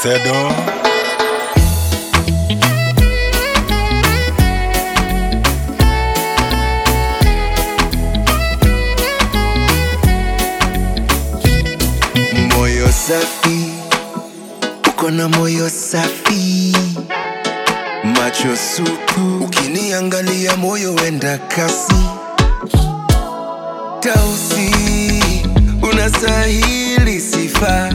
Sedo. Moyo safi, uko na moyo safi, macho supu, ukiniangalia moyo wenda kasi, tausi unastahili sifa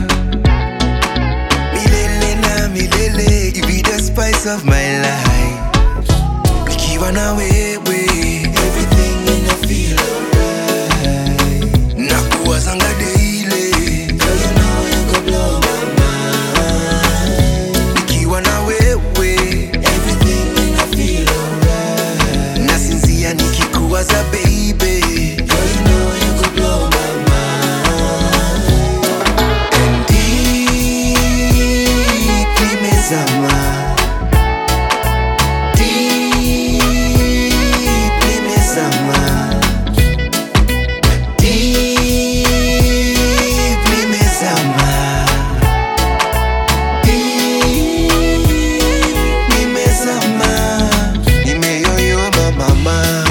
milele na milele, you be the spice of my life. Nikiwa na wewe, everything ina feel alright. Nakuwazanga daily, girl, you know you go blow my mind. Nikiwa na wewe, everything ina feel alright. Nasinzia nikikuwaza baby, girl, you know you go blow my mind. And deep nimezama Deep nimezama Deep nimezama Deep nimezama Nimeyoyoma mama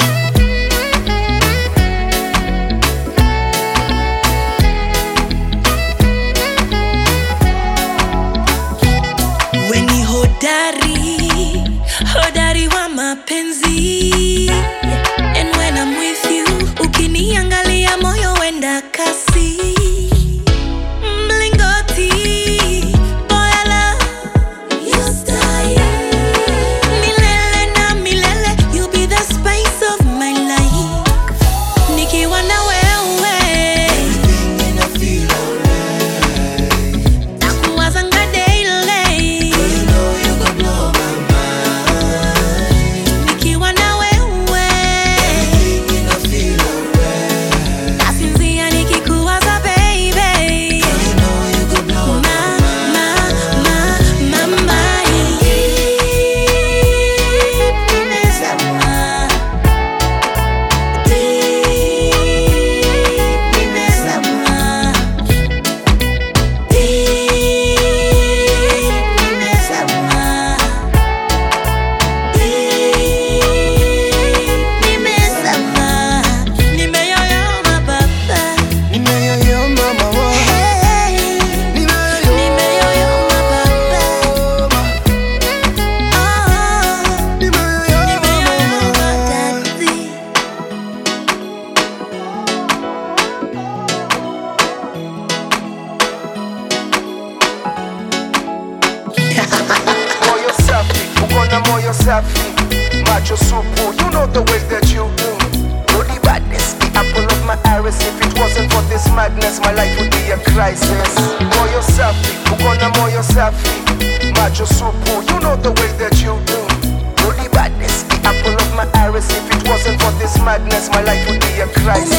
weni hodari hodari wa mapenzi and when I'm with you ukiniangalia moyo wenda kasi mlingoti boyala milele na milele you be the spice of my life nikiwa na wewe Everything in a feel alright nakuwazanga daily You know you go blow my mind nikiwa na wewe Everything in a feel alright nasinzia nikikuwaza baby You know you go blow Ma, ma, ma, mama. Nimezama. Deep, nimezama. Deep, nimezama. Deep, nimezama. Nimeyoyoma baba. Nimeyoyoma mama Hey. Nimeyoyoma baba. Oh. Nimeyoyoma daddy. moyo safi uko na moyo safi macho supu you know the way that you do no the badness the apple of my iris if it wasn't for this madness my life would be a crisis moyo safi uko na moyo safi macho supu you know the way that you do no the badness the apple of my iris if it wasn't for this madness my life would be a crisis